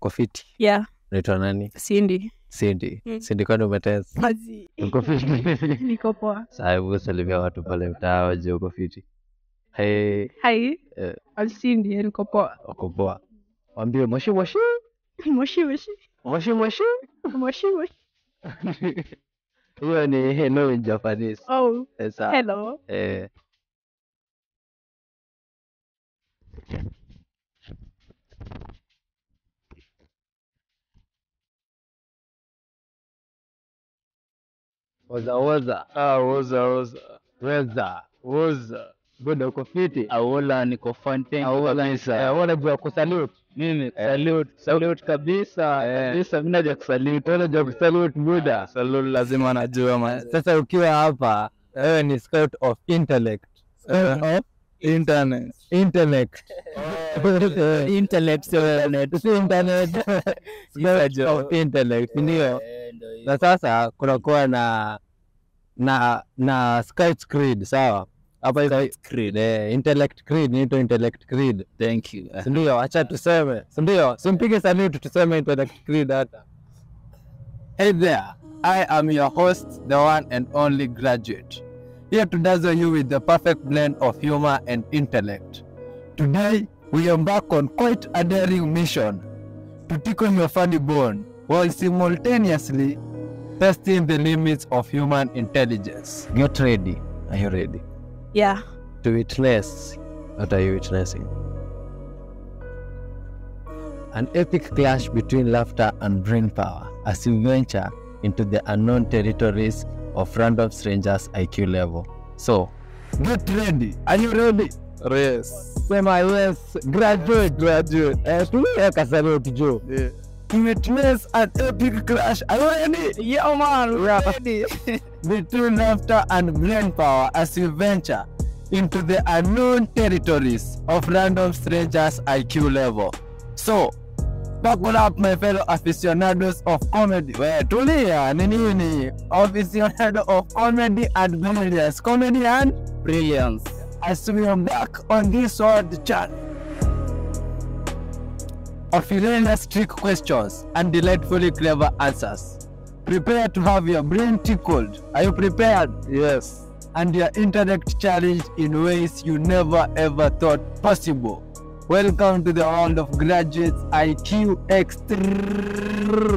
uko fiti Yeah, unaitwa nani Cindy. Cindy Mm. Cindy kwani umetesa Mazi. uko fiti Niko poa. Sasa hebu salimia watu pale mtaa waje uko fiti hey Hi. Eh. I'm Cindy, niko poa. uko poa wambie moshi moshi Moshi moshi. moshi moshi Moshi moshi. hiyo ni hello in Japanese Oh, sasa hello. eh Woza woza. Ah, woza woza Weza. woza Buda uko fiti. aula niko fante kabisa. Eh, wale bwa kusalute. mimi salute salute kabisa Eh. kabisa mimi naja kusalute Wale bwa kusalute Buda. salute lazima najua man Sasa ukiwa hapa, wewe ni scout of intellect. Scout of internet intellect. intellect sio internet Si internet. Scout of intellect, ndio. Na sasa kunakuwa na na na scout creed, sawa? Hapa hizo creed, eh, intellect creed, inaitwa intellect creed. thank you Si ndio? Acha tuseme. Si ndio? Simpige salute tuseme intellect creed hata. Hey there, I am your host, the one and only graduate. Here to dazzle you with the perfect blend of humor and intellect. Today, we embark on quite a daring mission to tickle your funny bone while simultaneously testing the limits of human intelligence. Get ready. Are you ready? Yeah. To witness. What are you witnessing? An epic clash between laughter and brain power as you venture into the unknown territories of random strangers' IQ level. So, Get ready. are you ready? Yes. Sema yes, graduate, graduate. Eh, tuweka salute juu. Yeah. Witness an epic clash. Are you ready? Yeah, man. Ready. between laughter and brain power as you venture into the unknown territories of random strangers' IQ level. So, buckle up my fellow aficionados of comedy. We, tulia, ni nini? Aficionado of comedy and brilliance. Comedy and Brilliance. as we embark on this world chat of hilarious trick questions and delightfully clever answers. Prepare to have your brain tickled. Are you prepared? Yes. And your intellect challenged in ways you never ever thought possible. Welcome to the world of graduates IQ extreme.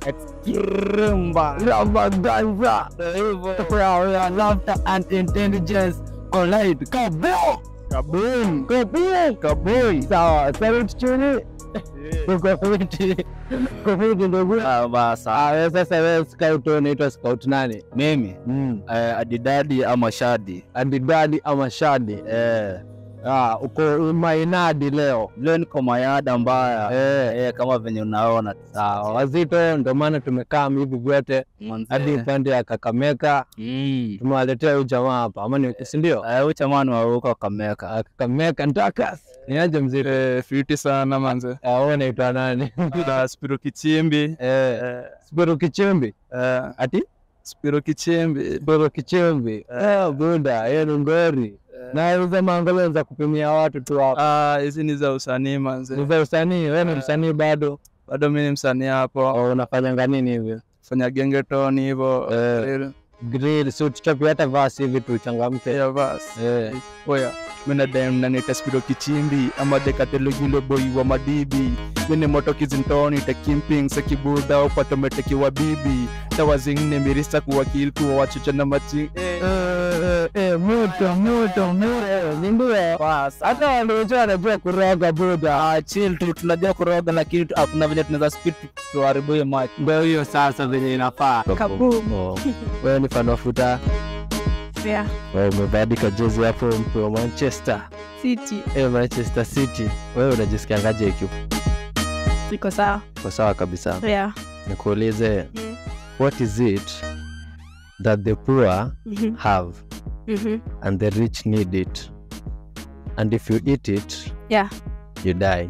Extreme. Laughter and intelligence collide. Kaboom! Kaboom. Kaboom! Kaboom! Sawa, salute chuni. Uko fiti. Uko fiti ndugu. Ah, basa. Ah, wewe sasa wewe scout unaitwa scout nani? Mimi Mm. eh, adidadi ama shadi Adidadi ama Shadi? eh, Ah, uko mainadi leo. leo niko mayada mbaya Eh. eh, kama venye unaona Sawa, wazito ndio maana tumekaa hivi vyote Manze. hadi upande ya Kakamega Mm. tumewaletea huyu jamaa hapa, ama ni si ndio? Eh, huyu chamani wa huko Kameka Ah, Kakamega Ndakas. Ni aje mzito? Eh, fiti sana manze Ah, wewe unaitwa nani? na Spiro Kichimbi Eh, eh, Spiro Kichimbi. eh, Ati? Spiro Kichimbi Spiro Kichimbi. Eh, bunda, yeye ni ngori. Na hizo mangolo za kupimia watu tu hapa. Ah, hizi ni za usanii manze Ni za usanii, wewe ni msanii bado. bado mi ni msanii hapo Oh, unafanya nini hivyo? fanya gengeton hivo Eh. Grill, si tuchapi hata vasi hivi tuchangamke. ya bas Eh. oya mina dem nanita Spiro Kichimbi ama dekatelogile boy wa madibi mini moto kizintoni tekimping sekibuda upatometekiwa bibi tawazingine mirisa kuwa kilkuwa wachocha na machi eh. Eh, eh, moto moto moto nindue hata wandocho wanajua kuroga buda Ah, chill tu tunajua kuroga lakini tu- hakuna vile tunaweza speed tu- tuharibu hiyo match ndio hiyo sasa venye inafaa Kaboom. Oh, wewe ni fan wa futa Yeah. wewe umebadika jezi hapo mpe wa manchester City. eh, manchester city wewe unajisikiangaje ikiwa Iko sawa. kwa sawa kabisa Yeah. nikuulize Mm. what is it that the poor Mhm. have Mhm. and the rich need it and if you eat it Yeah. you die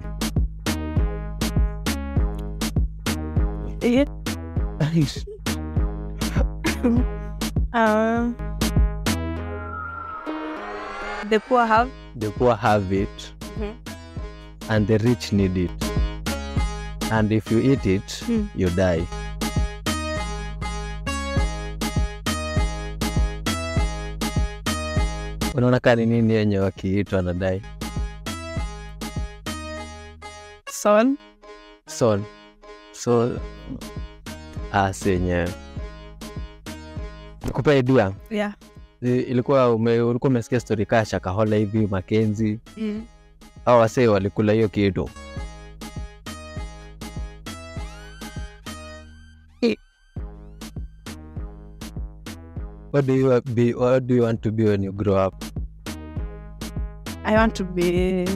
Eh. Um, the poor have. the poor have it Mhm. and the rich need it and if you eat it Mm. you die unaona kaa ni nini yenye wakiitwa na dai Son. sol sol ah, si yenyewe nikupe idea Yeah. I- ilikuwa ume, ulikuwa umesikia stori kaa shakahola hivi makenzi Mm. au wasee walikula hiyo kitu What do you be? What do you want to be when you grow up? I want to be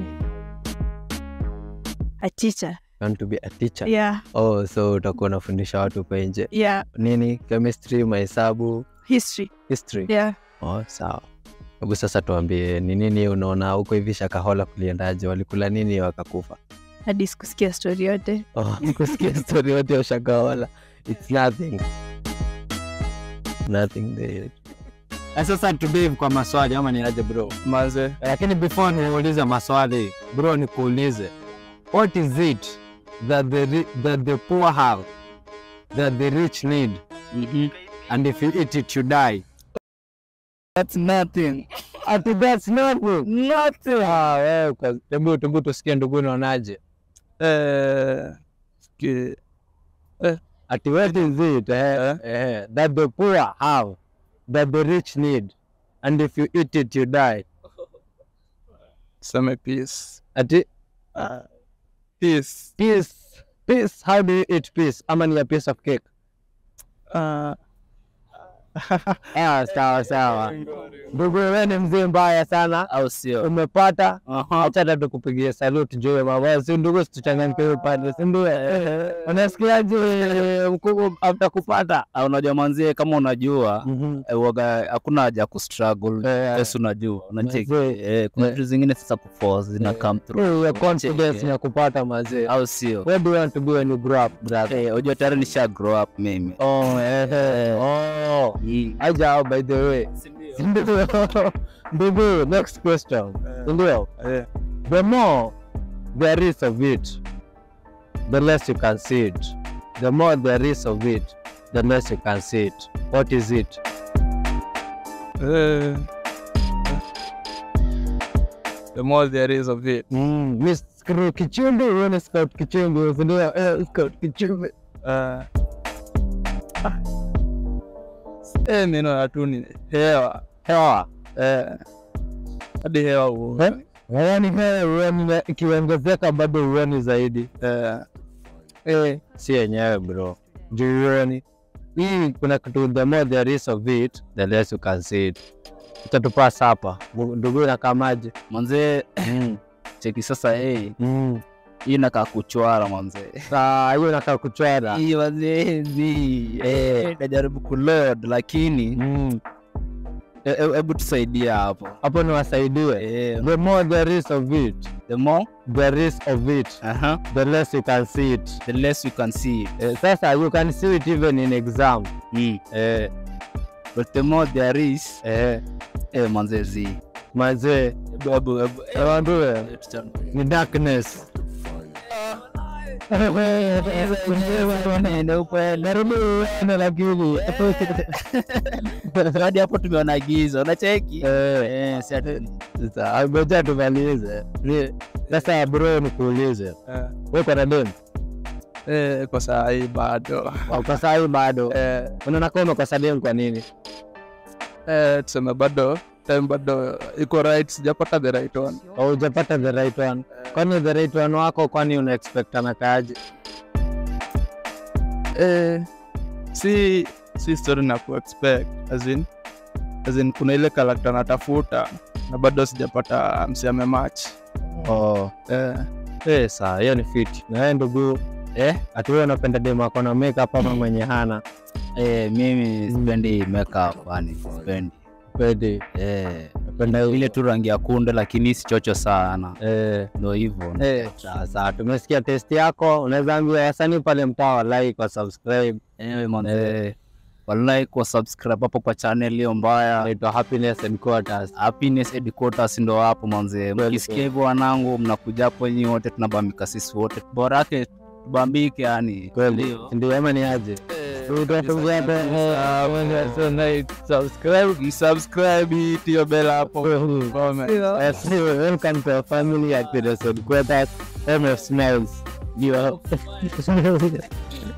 a teacher. You want to be a teacher? Yeah. Oh, so utakuwa unafundisha watu kwa nje Yeah. nini, chemistry, mahesabu, History. history. Yeah. Oh, sawa. Hebu sasa tuambie ni nini unaona huko hivi Shakahola kuliendaje? Walikula nini wakakufa? Hadi sikusikia story yote. Oh, kusikia story yote ya Shakahola. It's nothing. Nothing there. Na sasa tubivu kwa maswali ama ni aje bro? Manze, Lakini before niulize maswali bro, nikuulize what is it that the, ri- that the poor have that the rich need and if you eat it you die? that's nothing. Ati that's nothing. Nothing. Ah, wewe kwa- hebu hebu tusikie ndugu unaonaje? Eh, ki- Ati what is it eh, eh, that the poor have that the rich need and if you eat it you die? seme peace. Ati Ah, peace. peace peace how do you eat peace? Ama ni a piece of cake? Ah, Ah, sawa sawa. Ndugu wewe ni mzee mbaya sana. Au sio? Umepata Aha. acha hata tukupigie salute juu mama, si ndugu, situchangamke hiyo pande, si ndio? Unasikiaje mkubwa after kupata? Ah, Unajua manzie, kama unajua Mhm. eh, waga hakuna haja ya kustruggle Eh, yes, unajua unacheki Mazee. eh, kuna Eh. vitu zingine sasa kuforce zina come through Wewe confidence Cheki, ya kupata mazee. au sio? Where do you want to be when you grow up, brother? Eh, unajua tayari nisha grow up mimi. Oh, eh, eh. Oh. Mm. Aja, by the way. Ndio. Ndugu, next question. Ndio. eh, The more there is of it, the less you can see it. The more there is of it, the less you can see it. What is it? eh. The more there is of it. Mm, Miss Screw Kichumbi, wewe ni Scout Kichumbi, ndio eh, Scout Kichumbi. Ah. Ah. Eh, mimi naona tu ni hewa. Hewa. Eh, hadi hewa huo. Eh? Yaani wewe urani ikiongezeka bado urani zaidi. Eh, Eh, si yenyewe bro. Juu urani. Hii kuna kitu the more there is of it, the less you can see it. Utatupasa hapa. Ndugu nakamaje? Manze cheki sasa eh, Mm. hii nakaa kuchwara manze. Saa hiyo nakaa kuchwera. Hii manze ni eh, najaribu kuload lakini Mm. eh, eh, hebu tusaidie hapo. Hapo ni wasaidiwe. Eh, The more there is of it, the more there is of it, aha, the less you can see it. the less you can see it. Eh, sasa you can see it even in exam. Mm. Eh, But the more there is eh, eh, manze zi. mazee, Hebu hebu hebu Ewandue, eh, tuchan- ni darkness. hadi hapo tumeona giza unacheki Eh, Eh, si ati- sasa, ngoja tumalize. Ni- Sasa bro, nikuulize eh, wewe kwa doni eh, kwa saa hii bado. kwa saa hii bado Eh, unaona kama umekosa deni kwa nini? eh, tuseme bado time bado iko right, sijapata the right one. Haujapata the right one. Kwani the right one wako, kwani una expect anakaaje? Eh, si si story na ku expect as in, as in kuna ile karakta natafuta na bado sijapata msiame match Oh, eh, eh, saa hiyo ni fit. Na wewe ndugu, eh, ati wewe unapenda demu ako na makeup ama mwenye hana? eh, mimi sipendi makeup yani sipendi Pedi, eh, napenda ile tu rangi ya kunde lakini si chocho sana eh ndo hivyo Eh, sasa tumesikia test yako, unaweza ambia wasanii pale mtaa wa like wa subscribe. eh, manze walai kwa subscribe hapo kwa channel hiyo mbaya Naitwa Happiness Headquarters. happiness headquarters ndo hapo manze Kweli, mkisikia kweli. hivyo wanangu mnakuja hapo nyinyi wote tunabambika sisi wote bora yake bambike yani kweli ndio ama ni aje subscribe tio bela hapo comment Yes, welcome to our family at the Resort Quarters. MF Smells. You are